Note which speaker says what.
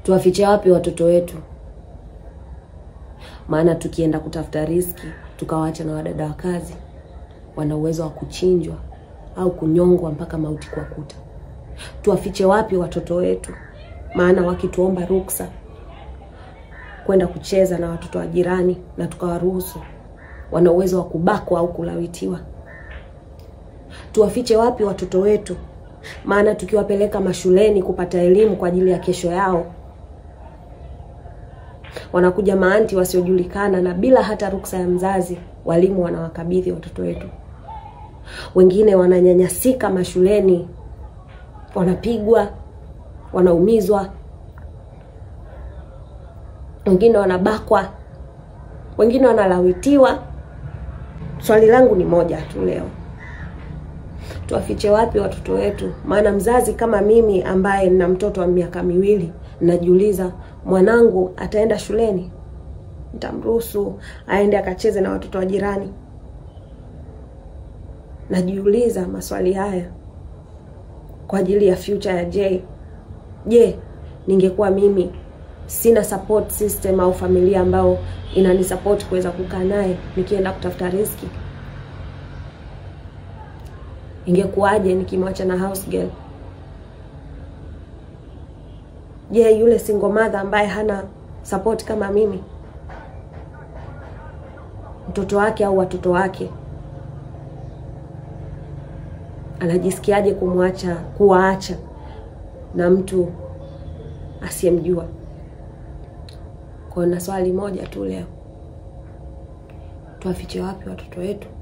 Speaker 1: Tuwafiche wapi watoto wetu? Maana tukienda kutafuta riski tukawaacha na wadada wa kazi, wana uwezo wa kuchinjwa au kunyongwa mpaka mauti kwa kuta. Tuwafiche wapi watoto wetu? Maana wakituomba ruksa kwenda kucheza na watoto wa jirani na tukawaruhusu, wana uwezo wa kubakwa au kulawitiwa. Tuwafiche wapi watoto wetu? Maana tukiwapeleka mashuleni kupata elimu kwa ajili ya kesho yao, wanakuja maanti wasiojulikana na bila hata ruksa ya mzazi, walimu wanawakabidhi watoto wetu. Wengine wananyanyasika mashuleni, wanapigwa, wanaumizwa, wengine wanabakwa, wengine wanalawitiwa. Swali langu ni moja tu leo, tuwafiche wapi watoto wetu? Maana mzazi kama mimi ambaye nina mtoto wa miaka miwili, najiuliza mwanangu ataenda shuleni? Nitamruhusu aende akacheze na watoto wa jirani? Najiuliza maswali haya kwa ajili ya future ya Jay. Je, ningekuwa mimi sina support system au familia ambao inanisupport kuweza kukaa naye nikienda kutafuta riski, ingekuwaje nikimwacha na house girl? Je, yule single mother ambaye hana support kama mimi, mtoto wake au watoto wake anajisikiaje kumwacha kuwaacha na mtu asiyemjua? Kwa na swali moja tu leo, tuwafiche wapi watoto wetu?